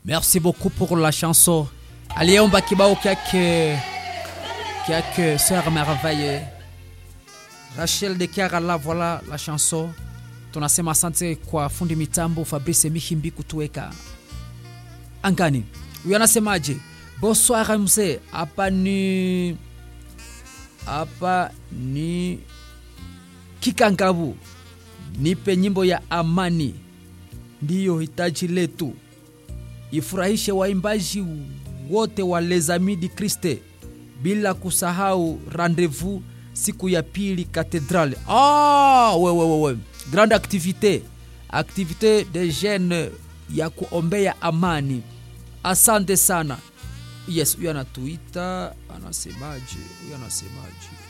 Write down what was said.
Merci beaucoup pour la chanson. Aliomba kibao kyake kyake Sœur Merveille. Rachel de Kiarala, voilà la chanson. Tunasema asante kwa fundi mitambo Fabrice Mihimbi kutuweka angani. Huyu anasemaje? Bonsoir mzee, hapa ni hapa ni Kikangabu, nipe nyimbo ya amani, ndiyo hitaji letu, ifurahishe waimbaji wote wa Les Amis du Christ, bila kusahau rendezvous siku ya pili katedrale. Ah, we, we, we, we. Grande activité activité de jeunes ya kuombea amani. Asante sana. Yes, huyu anatuita, anasemaje? Huyu anasemaje?